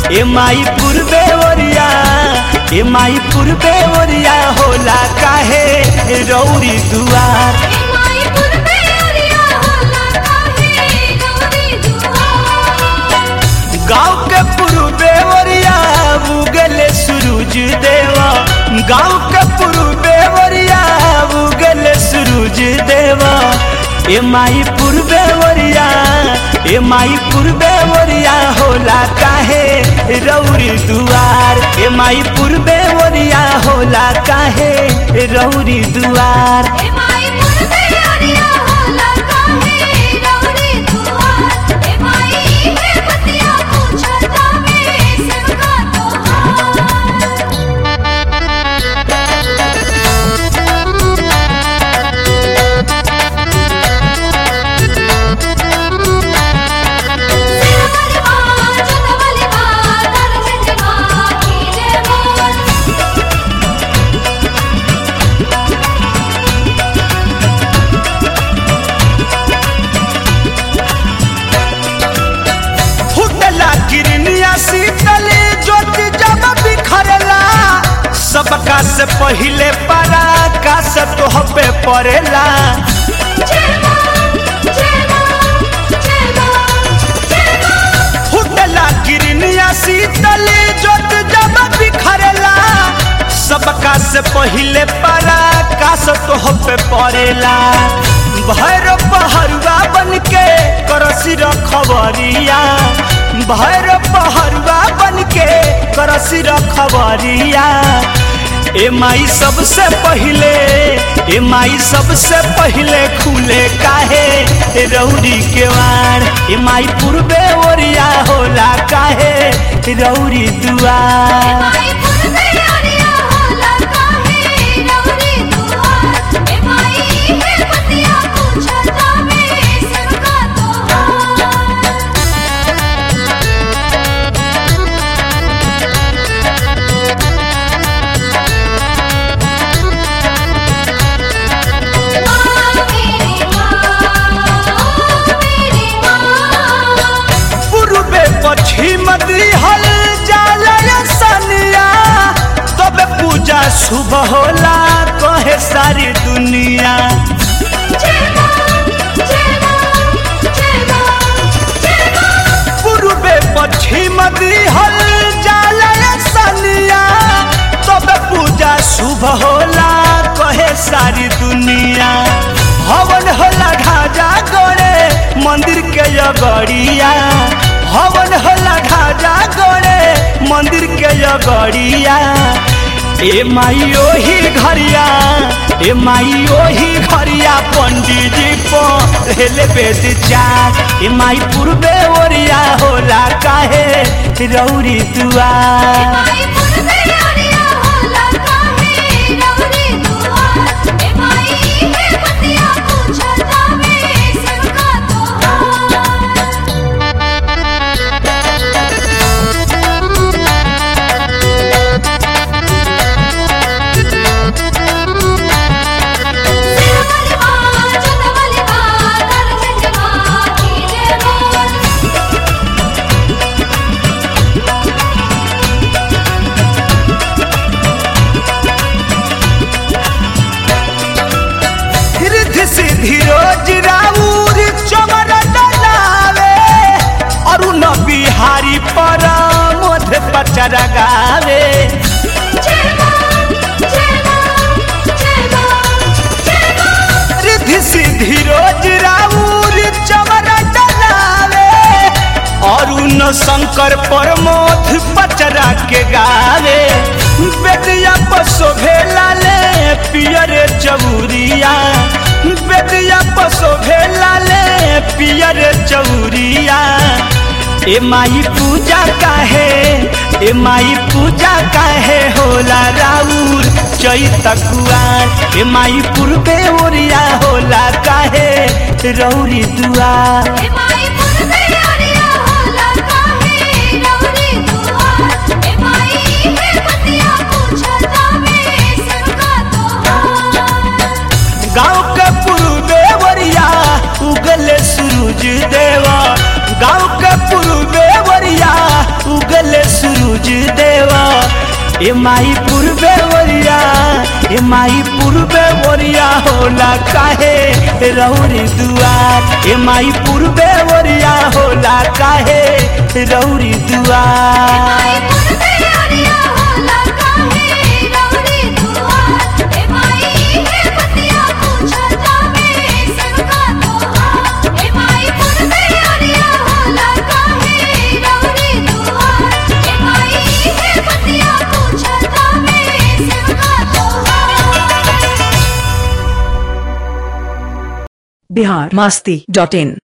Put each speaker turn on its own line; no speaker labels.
ए माई पूर्वे ओरिया ए माई पूर्वे ओरिया होला काहे रौरी दुआर
ए माई पुरबे ओरिया होला काहे रौरी दुआर
गाँव के पूर्वे ओरिया उगले सूरज देवा गाँव के पूर्वे ओरिया उगले सूरज देवा ए माई पूर्वे ओरिया ए माई पूर्वे ओरिया होला काहे रौरी दुआर ए माई पूर्वे ओरिया होला काहे रौरी दुआर
ए माई पुरबे ओरिया होला काहे रौरी दुआर ए माई हे पतिया पूछता में सेवका तोहार सिरमल मां चंदवली मां दरजन मां कीले मोर
फुटला किरनिया शीतली ज्योति जब बिखरला सबका से पहिले परा का से तोह पे पड़ेला
जय मां जय मां जय मां जय मां
फुटला किरनिया शीतली ज्योति जब बिखरला सबका से पहिले परा का से तोह पे पड़ेला भैर पहरुआ बन के करसी रखबरिया भैर पहरुआ बन के करसी रखबरिया ए माई सबसे पहिले ए माई सबसे पहिले खुले काहे ए रौरी के वार ए माई पूर्वे ओरिया होला काहे रौरी दुआर
माई पुरबे ओरिया होला काहे रौरी दुआर ए माई हे पतिया पूछता में सेवका तोहार मां मेरी मां मेरी मां
पूर्वे पश्चिम दिहल जाला सनिया तब पूजा शुभ होला कहे सारी दुनिया
जय मां जय मां जय मां जय मां
पूर्वे पश्चिम दिहल जाला सनिया तब पूजा शुभ होला कहे सारी दुनिया हवन होला ढाजा गड़े मंदिर के यगड़िया हवन होला ढाजा गड़े मंदिर के यगड़िया ए माई ओही घरिया ए माई ओही घरिया पंडित जी पहले वेद चार ए माई पूर्वे ओरिया होला काहे रौरी दुआर
माई पुरबे ओरिया होला काहे रौरी दुआर ए माई हे पतिया पूछता में सेवका तोहार सिरमल मां चंदवली मां दरजन मां कीले मोर
रिद्धि सिद्धि रोज राउर चमर डलावे अरुण बिहारी पर मोध पचरा गावे
जय मां जय मां जय मां जय मां
रिद्धि सिद्धि रोज राउर चमर डलावे अरुण शंकर पर मोध पचरा के गावे बेदिया पशोभे लाले पियर चौरिया बेदिया पशोभे लाले पियर चौरिया ए माई पूजा काहे ए माई पूजा काहे होला राउर चैत कुआर ए माई पूर्वे ओरिया होला काहे रौरी दुआर
ए माई पुरबे ओरिया होला काहे रौरी दुआर ए माई हे पतिया पूछता में सेवका तोहार
गाँव के पूर्वे ओरिया उगले सूरज देवा गाँव के पूर्वे ओरिया उगले सूरज ए माई पूर्वे ओरिया ए माई पूर्वे ओरिया होला काहे रौरी दुआर ए माई पूर्वे ओरिया होला काहे रौरी दुआर
माई पुरते अरिया होला काहे रौरी दुआर ए माई हे बतिया पूछता में सबका तोहार ए माई पुरते अरिया होला काहे रौरी दुआर ए माई हे बतिया पूछता में सबका तोहार
बिहार मस्ती डॉट इन